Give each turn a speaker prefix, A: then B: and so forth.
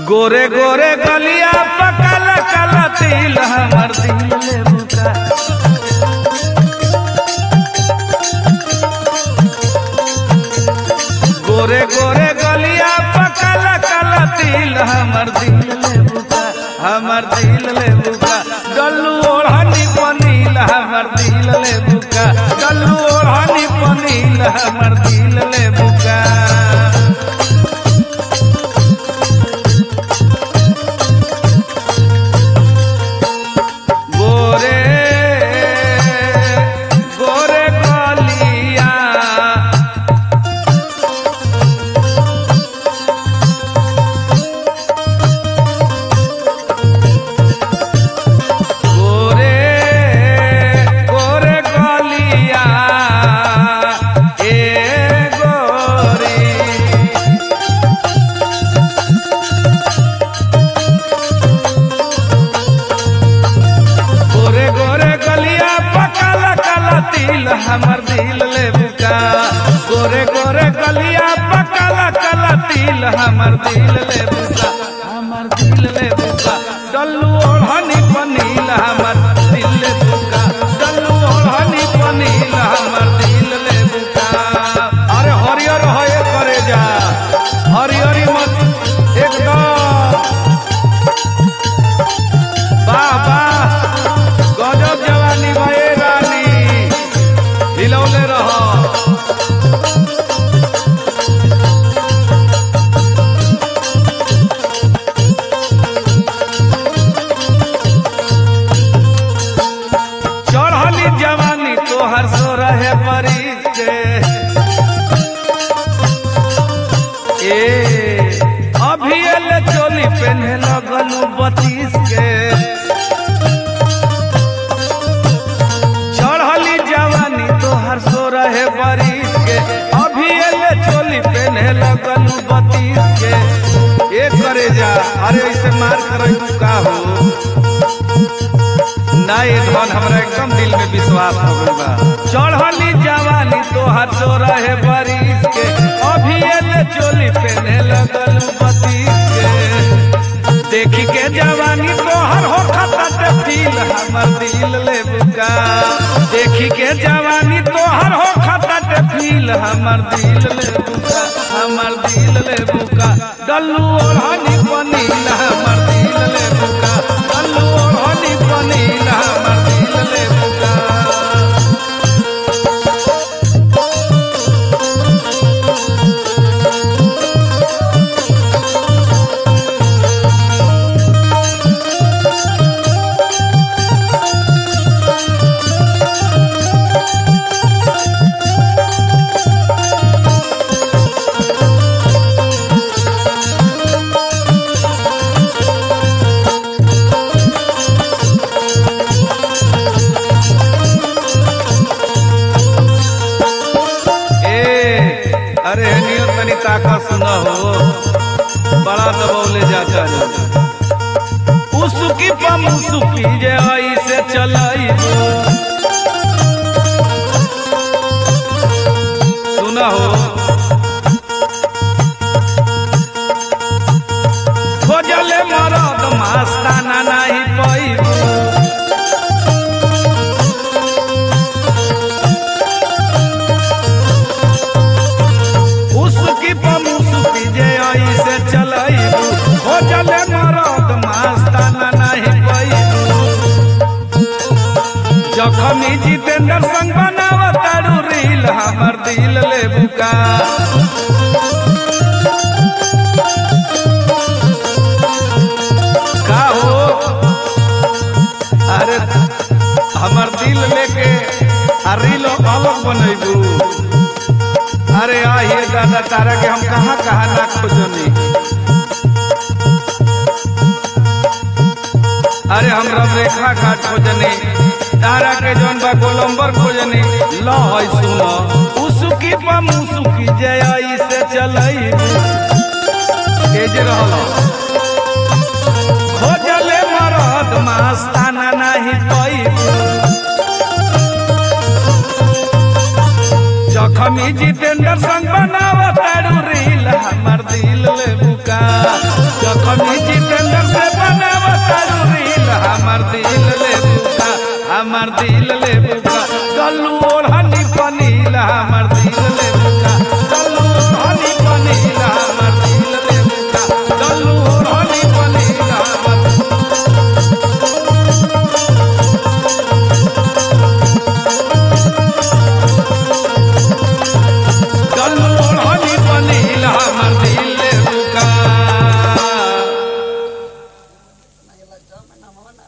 A: गोरे गोरे गलिया पकाला काला तिल हमर दिल ले बुका गोरे गोरे गलिया पकाला काला तिल हमर दिल ले बुका हमर दिल ले बुका डल्लू ओढ़नी पनील हमर दिल ले बुका डल्लू ओढ़नी पनील हमर दिल ले बुका गोरे गोरे गलिया गोरे गोरे गलिया ए गोरी गोरे गोरे गलिया पकाला काला तिल हमर दिल ले बुका गोरे गोरे गलिया पकाला काला तिल हमर दिल ले बुका हमर दिल ले बुका डल्लू ओढ़नी पनील हमर दिल ले बुका डल्लू ओढ़नी पनील हमर दिल ले बुका अरे हरियर होए करे जा हरियरी मत एकदम वाह वाह गजब जवानी भए रानी हिलौले रह चढ़ली जवानी तोहर सो रहे बरिस के ए अभी एले चोली पेन्हे लगलू बतीस के चढ़ली जवानी तोहर सो रहे बरिस के अभी एले चोली पेन्हे लगलू बतीस के ए करे जा अरे ऐसे मार कर का हो ना ये धन हमरा एकदम दिल में विश्वास हो गइल बा चढ़ली जवानी तोहर सो रहे बरिस के अभी एले चोली पेन्हे लगलू बतीस के देखी के जवानी तोहर हो खता फील हमर दिल ले बुका देखी के जवानी तोहर हो खता फील हमर दिल ले बुका हमर दिल ले बुका डल्लू ओढ़नी पनील हमर दिल ले बुका डल्लू ओढ़नी पनील हमर दिल ले बुका ए अरे नियत तनी ताकत सुना हो बड़ा दबौले जाता है उसकी पमुसुकी जे आई से चलाई सुना हो खोजले मरद मास्ताना नहीं पैबू उसकी पमुसुकी जे आई से चलाइबू हो चले मरद मास्ताना नहीं पैबू जखमी जितेंद्र संग बनाव तारू रील हमर दिल ले बुका का हो अरे हमर दिल लेके आ रील अलग बनैबू अरे आइए दादा तारा के हम कहाँ कहाँ ना खोजनी अरे हम रेखा घाट खोजनी तारा के जौन बा गोलम्बर खोजनी ल है सुन उसकी पा मुसुकी जय आई से चलई तेज रहल खोजले मरद मास्ताना नहीं पैबू जखमी जितेंद्र संग बनाव तारू रील हमर दिल ले बुका जखमी जितेंद्र से बनावता रील हमर दिल ले बुका हमर दिल ले